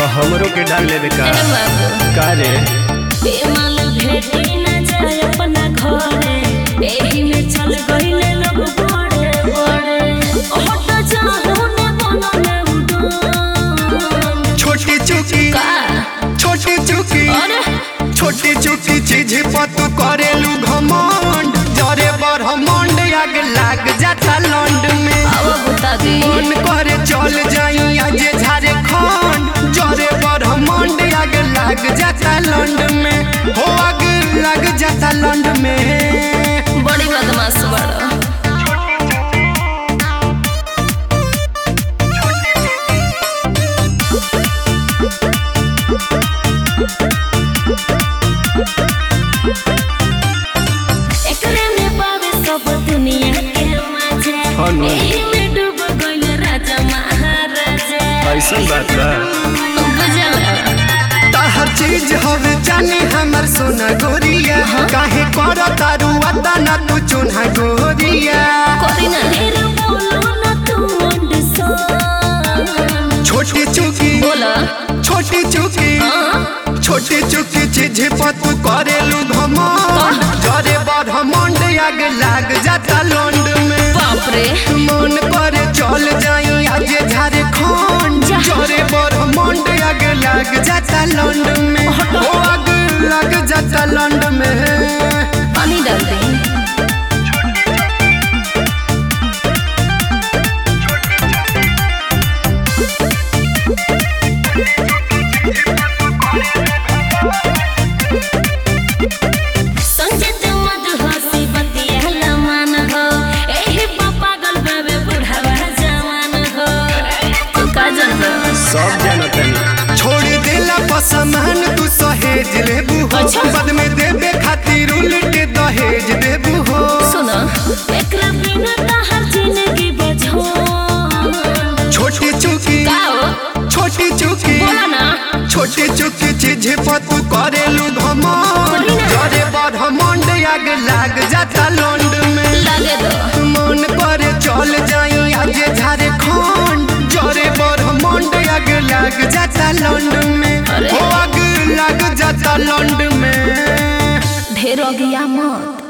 तो हमरो के डाल लेबे का ए बाबू का रे बेमाल भेटी न जाए अपना घरे एही में चल गईले लोग बड़े बड़े हट जाहू ने बनले उड़ान छोटी चुकी का छोटी चुकी अरे छोटी चुकी चीज पर तू करेलू घमंड जरे ब्रह्मांड आग लाग जाता लंड में अब बता दी मन करे चल जाई आज झारखंड जरे ब्रह्मांड आग लाग जाता लंड में हो आग लाग जाता लंड में बड़ी बदमाश बड़ा एकरे में पावे सब दुनिया के मजा हाँ नु। एही में डूब गइल राजा महाराजा ऐसन बात बा बुझला हर चीज हवे जाने हमर सोना गोरिया काहे कर तारू अदा ना तू चुना गोरिया कोरी ना ढेर बोलो ना तू अंडसान छोटी चुकी बोला छोटी चुकी हाँ छोटी चुकी चीज पर तू करेलू घमंड जरे ब्रह्मांड आग लाग जाता लंड में बाप रे मन करे चल जाई आज झारखंड जा। जरे ब्रह्मांड आग लाग जाता लंड में ओ आग लाग जाता लंड में पानी डाल दे संजत मधुहसी बतिया मन हो एही पा पागल बाबे बुढ़ावा जवान हो तू का जानबा सब जानत हनी छोड़ देला पसमान तू सहेज लेबू हो अच्छा। बाद में देबे खातिर उल्ट दहेज देबू हो सुनो एकरा बिना तहर जिंदगी बझो छोटी चुकी का हो छोटी चुकी बोला ना छोटी चुकी चीज पर तू करेलू घमंड बोली ना। जरे ब्रह्मांड आग लाग जाता लंड में लगे दो मन करे चल जाई आज झारखंड जरे ब्रह्मांड आग लाग जाता लंड में अरे। हो आग लाग जाता लंड में ढेर हो गया मत